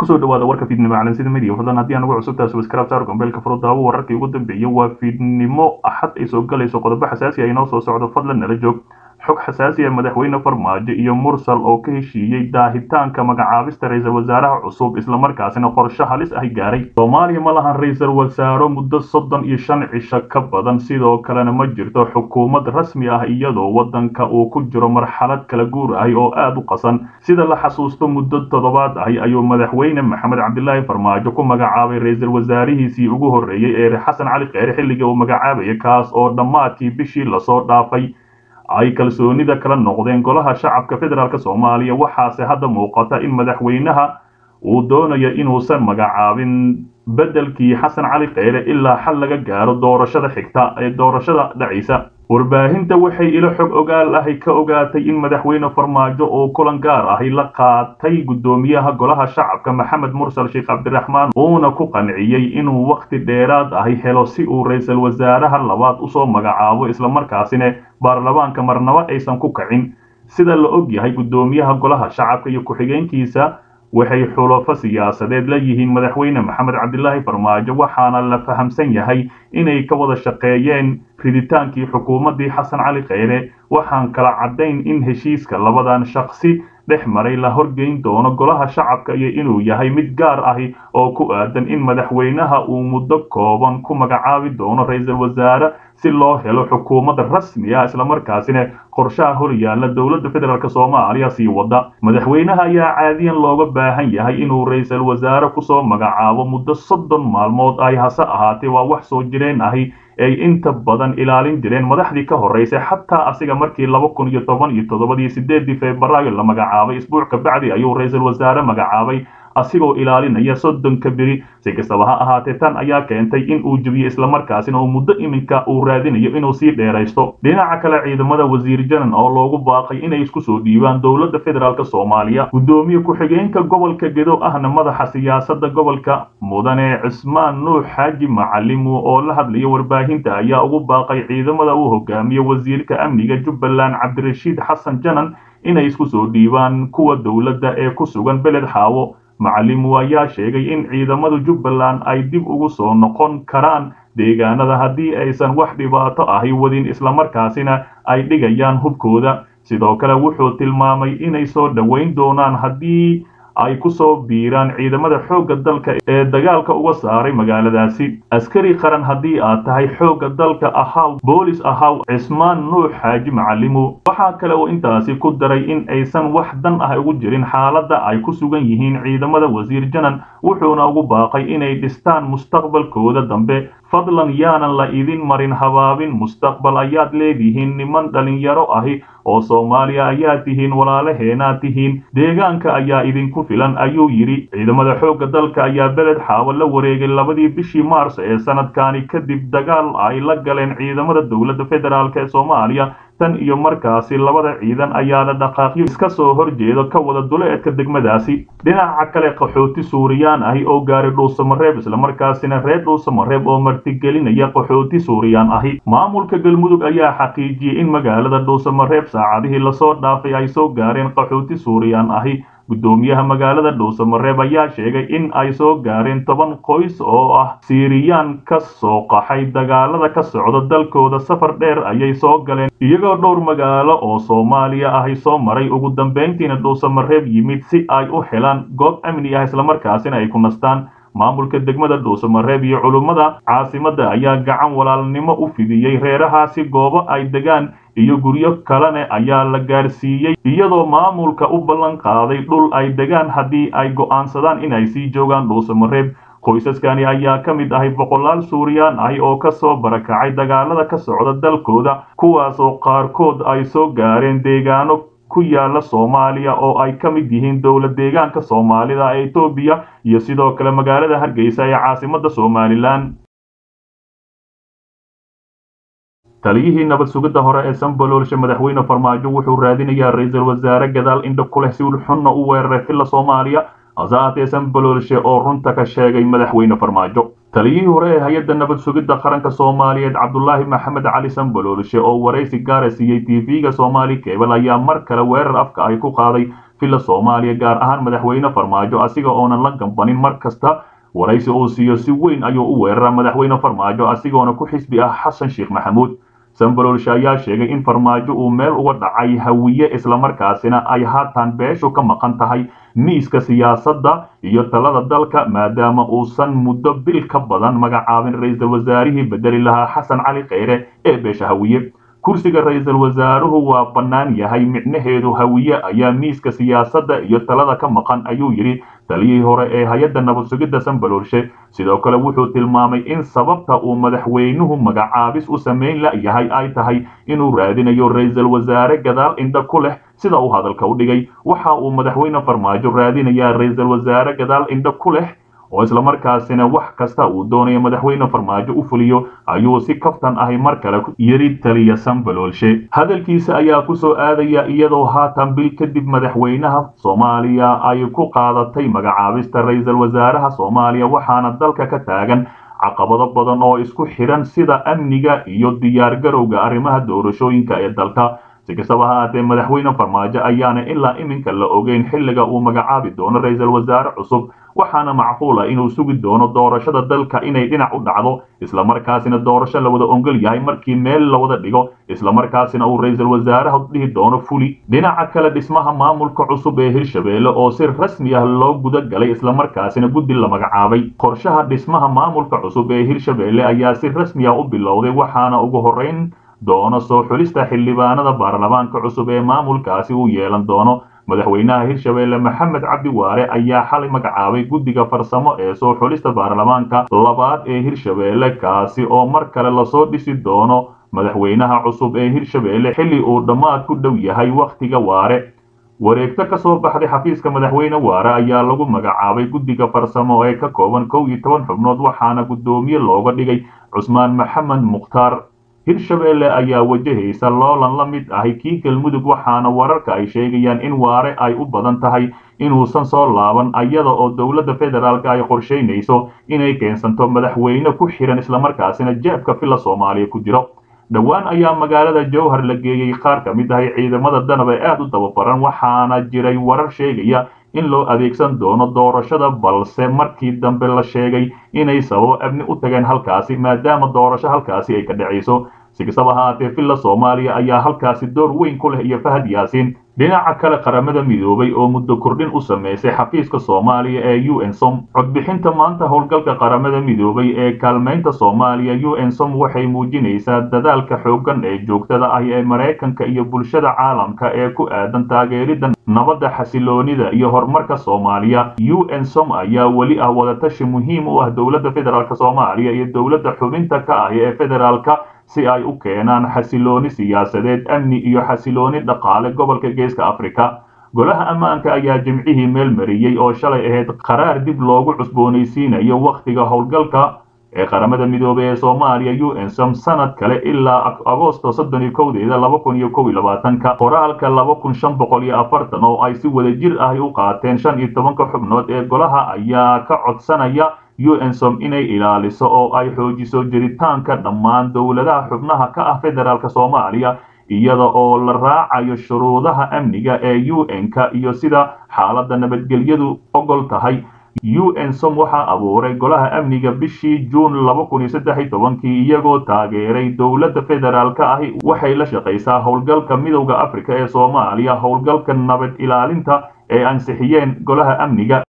kusoo dhawaada warka fiidnimo calansida media fadlan haddii aan ugu cusubtahay subscribe saar gombeelka furo daawo wararkii ugu dambeeyay waa fiidnimo axad ay soo galayso qodobo xasaasi ah inoo soo socdo fadlan nala joog xog xasaasi ah madaxweyne farmaajo iyo mursal oo ka heshiiyey daahitaanka magacaabista ra-iisul wasaaraha cusub islamarkaasina qorshe halis ah gaaray soomaaliya ma lahan ra-iisul wasaaro muddo soddon iyo shan cisho ka badan sidoo kalena ma jirto xukuumad rasmi ah iyadoo wadanka uu ku jiro marxalad kala guur ahi oo aada u qasan sida la xasuusto muddo toddobaad ahi ayuu madaxweyne maxamed cabdilaahi farmaajo ku magacaabay ra-iisul wasaarihiisii ugu horreeyey ee xasan cali kheyre xilligii uu magacaabayay kaas oo dhammaadkii bishii lasoo dhaafay ay kalsoonida kala noqdeen golaha shacabka federaalk soomaaliya waxaase hadda muuqata in madaxweynaha uu doonayo inuusan magacaabin beddelkii xasan cali kheyre ilaa xal laga gaaro doorashada xigta ee doorashada dhacaysa warbaahinta waxay ilo xog ogaal ahi ka ogaatay in madaxweyne farmaajo oo kulan gaar ahi la qaatay guddoomiyaha golaha shacabka maxamed mursal sheekh cabdiraxmaan uuna ku qanciyey inuu wakhti dheeraad ahi helo si uu ra-iisul wasaaraha labaad usoo magacaabo islamarkaasina baarlamaanka marnabo aysan ku kacin sida la og yahay guddoomiyaha golaha shacabka iyo ku-xigeenkiisa waxay xulafo siyaasadeed la yihiin madaxweyne maxamed cabdilaahi farmaajo waxaana la fahamsan yahay inay ka wada shaqeeyeen riditaankii xukuumaddii xasan cali kheyre waxaan kala caddayn in heshiiska labadan shaqsi dhex maray la horgeyn doono golaha shacabka iyo inuu yahay mid gaar ahi oo ku aadan in madaxweynaha uu muddo kooban ku magacaabi doono ra-iisul wasaare si loo helo xukuumad rasmi ah islamarkaasina qorshaha hor yaalla dowladda federaalk soomaaliya sii wada madaxweynaha ayaa caadiyan looga baahan yahay inuu ra-iisul wasaare kusoo magacaabo muddo soddon maalmood ay hase ahaatee waa wax soo jireen ahi ay inta badan ilaalin jireen madaxdii ka horreysay xataa asiga markii laba kun iyo toban iyo toddobadii sideedii febraayo la magacaabay isbuuc kabacdi ayuu ra-iisul wasaare magacaabay asigoo ilaalinaya soddonka beri si kastaba ha ahaatee tan ayaa keentay in uu jebiyo islamarkaasina uu muddo iminka uu raadinayo inuu sii dheeraysto dhinaca kale ciidamada wasiir janan oo loogu baaqay inay isku soo dhiibaan dowladda federaalk soomaaliya guddoomiye ku-xigeenka gobolka gedo ahna madaxa siyaasadda gobolka mudane cismaan nuux xaaji macalimu oo la hadlaya warbaahinta ayaa ugu baaqay ciidamada uu hogaamiye wasiirka amniga jubbaland cabdirashiid xasan janan inay isku soo dhiibaan kuwa dowladda ee ku sugan beled xaawo macalimu ayaa sheegay in ciidamada jubbaland ay dib ugu soo noqon karaan deegaanada haddii aysan wax dhibaato ahi wadin islamarkaasina ay dhigayaan hubkooda sidoo kale wuxuu tilmaamay inay soo dhoweyn doonaan haddii ay ku soo biiraan ciidamada xoogga dalka ee dagaalka uga saaray magaaladaasi askari qaran haddii aad tahay xoogga dalka ahaw boolis ahaw cismaan nuux xaaji macalimu waxaa kale oo intaasi ku daray in aysan wax dan ah ugu jirin xaaladda ay ku sugan yihiin ciidamada wasiir janan wuxuuna ugu baaqay inay dhistaan mustaqbalkooda dambe fadlan yaanan la idin marin habaabin mustaqbal ayaad leedihiin niman dhalinyaro ahi oo soomaaliya ayaa tihiin walaalaheenaad tihiin deegaanka ayaa idinku filan ayuu yidhi ciidamada xoogga dalka ayaa beled xaawo la wareegay labadii bishii maars ee sanadkani kadib dagaal ay la galeen ciidamada dowladda federaalk ee soomaaliya tan iyo markaasi labada ciidan ayaa la dhaqaaqyo iska soo horjeeda ka wada duleedka degmadaasi dhinaca kale qaxooti suuriyaan ahi oo gaaray dhuusamareeb islamarkaasina reer dhuusamareeb oo martigelinaya qaxooti suuriyaan ahi maamulka galmudug ayaa xaqiijiyey in magaalada dhuusamareeb saacadihii lasoo dhaafay ay soo gaareen qaxooti suuriyaan ahi guddoomiyaha magaalada dhuusamareeb ayaa sheegay in ay soo gaareen toban qoys oo ah siiriyaan ka soo qaxay dagaalada ka socda dalkooda safar dheer ayay soo galeen iyagoo dhowr magaalo oo soomaaliya ahi soo maray ugu dambayntiina dhuusamareeb yimid si ay u helaan goob amni ah islamarkaasina ay ku nastaan maamulka degmada dhuusamareeb iyo culummada caasimadda ayaa gacan walaalnimo u fidiyey reerahaasi goobo ay degaan iyo guryo kalene ayaa la gaarsiiyey iyadoo maamulka u ballan qaaday dhul ay degaan haddii ay go'aansadaan inay sii joogaan dhuusamareeb qoysaskani ayaa ka mid ahay boqolaal suuriyaan ahi oo ka soo barakacay dagaalada ka socda dalkooda kuwaasoo qaarkood ay soo gaareen deegaano ku yaala soomaaliya oo ay ka mid yihiin dowlad deegaanka soomaalida ee etoobiya iyo sidoo kale magaalada hargeysa ee caasimadda somalilan taliyihii nabad sugidda hore ee sanbaloolsha madaxweyne farmaajo wuxuu raadinayaa ra-iisul wasaare gadaal indha ku leh si ulxunna u weeraray filla soomaaliya hase haatee sanbaloolshe oo runta ka sheegay madaxweyne farmaajo taliyihii hore ee hay-adda nabad sugidda qaranka soomaaliyeed cabdulaahi maxamed cali sanbaloolshe oo waraysi gaara siiyey tv-ga soomaali kebel ayaa mar kale weerar afka ay ku qaaday villa soomaaliya gaar ahaan madaxweyne farmaajo asiga oonan la gambanin mar kasta waraysi uu siiyo si weyn ayuu u weeraraa madaxweyne farmaajo asigoona ku xisbi ah xasan sheekh maxamuud sambalolshe ayaa sheegay in farmaajo uu meel uga dhacay hawiye islamarkaasina ay haatan beeshu ka maqan tahay miiska siyaasadda iyo talada dalka maadaama uusan muddo bil ka badan magacaabin ra-iisul wasaarihii bedeli lahaa xasan cali kheyre ee beesha hawiye kursiga ra-iisul wasaaruhu waa bannaan yahay micnaheedu hawiye ayaa miiska siyaasadda iyo talada ka maqan ayuu yidhi taliyihii hore ee hay-adda nabad sugidda sambaloolshe sidoo kale wuxuu tilmaamay in sababta uu madaxweynuhu magacaabis u samayn la'yahay ay tahay inuu raadinayo ra-iisul wasaare gadaal indha ku leh sida uu hadalka u dhigay waxa uu madaxweyne farmaajo raadinayaa ra-iisul wasaare gadaal indha ku leh oo islamarkaasina wax kasta uu doonayo madaxweyne farmaajo u fuliyo ayuu si kaftan ahi mar kale yiri taliya sambaloolshe hadalkiisa ayaa ku soo aadaya iyadoo haatan bil kadib madaxweynaha soomaaliya ay ku qaadatay magacaabista ra-iisul wasaaraha soomaaliya waxaana dalka ka taagan caqabado badan oo isku xidhan sida amniga iyo diyaar garowga arrimaha doorashooyinka ee dalka si kastaba ha aatee madaxweyne farmaajo ayaana ilaa iminka la ogeyn xilliga uu magacaabi doono ra-iisul wasaare cusub waxaana macquula inuu sugi doono doorashada dalka inay dhinac u dhacdo islamarkaasina doorasho la wada ongol yahay markii meel la wada dhigo islamarkaasina uu ra-iisul wasaaraha dhihi doono fuli dhinaca kale dhismaha maamulka cusub ee hirshabeelle oo si rasmi ah loo guda galay islamarkaasina guddi la magacaabay qorshaha dhismaha maamulka cusub ee hirshabeelle ayaa si rasmi ah u bilowday waxaana ugu horeyn doono soo xulista xildhibaanada baarlamaanka cusub ee maamulkaasi uu yeelan doono madaxweynaha hirshabeelle maxamed cabdi waare ayaa xalay magacaabay guddiga farsamo ee soo xulista baarlamaanka labaad ee hirshabeelle kaasi oo mar kale lasoo dhisi doono madaxweynaha cusub ee hirshabeelle xilli uu dhammaad ku dhow yahay wakhtiga waare wareegto ka soo baxday xafiiska madaxweyne waare ayaa lagu magacaabay guddiga farsamo ee ka kooban kow iyo toban xubnood waxaana guddoomiye looga dhigay cusmaan maxamed mukhtaar hirshabeelle ayaa wajahaysa loolan la mid ahi kii galmudug waxaana wararka ay sheegayaan in waare ay u badan tahay inuusan soo laaban ayada oo dowladda federaalk ay qorshaynayso inay keensanto madaxweyne ku xihan islamarkaasina jeebka villa soomaaliya ku jiro dhowaan ayaa magaalada jowhar la geeyey qaar ka mid ahi ciidamada danab ee aad u dababaran waxaana jiray warar sheegaya in loo adeegsan doono doorashada balse markii dambe la sheegay inay sababo amni u tageen halkaasi maadaama doorasho halkaasi ay ka dhacayso si kastaba ha aatee villa soomaaliya ayaa halkaasi door weyn ku leh iyo fahad yaasiin dhinaca kale qaramada midoobay oo muddo kordhin u samaysay xafiiska soomaaliya ee u n som codbixinta maanta howlgalka qaramada midoobay ee kaalmaynta soomaaliya u n som waxay muujinaysaa dadaalka xooggan ee joogtada ah ee maraykanka iyo bulshada caalamka ee ku aadan taageeridda nabadda xasiloonida iyo horumarka soomaaliya u n som ayaa weli ah wadatashi muhiim u ah dowladda federaalk soomaaliya iyo dowladda xubinta ka ah ee federaalka si ay u keenaan xasilooni siyaasadeed amni iyo xasilooni dhaqaale gobolka geeska afrika golaha ammaanka ayaa jimcihii meel mariyey oo shalay ahayd qaraar dib loogu cusboonaysiinayo wakhtiga howlgalka ee qaramada midoobey ee soomaaliya u n som sanad kale ilaa agoosto soddon iyo kowdeeda laba kun iyo kow iyo labaatanka qoraalka laba kun shan boqol iyo afartan oo ay si wada jir ahi u qaateen shan iyo tobanka xubnood ee golaha ayaa ka codsanaya u n som inay ilaaliso oo ay xoojiso jiritaanka dhammaan dowladaha xubnaha ka ah federaalk soomaaliya iyada oo la raacayo shuruudaha amniga ee u n-ka iyo sida xaaladda nabadgelyadu ogol tahay u n som waxaa abuuray golaha amniga bishii juun laba kun iyo saddex iyo tobankii iyagoo taageeray dowladda federaalka ahi waxay la shaqaysaa howlgalka midowda afrika ee soomaaliya howlgalka nabad ilaalinta ee ansixiyeen golaha amniga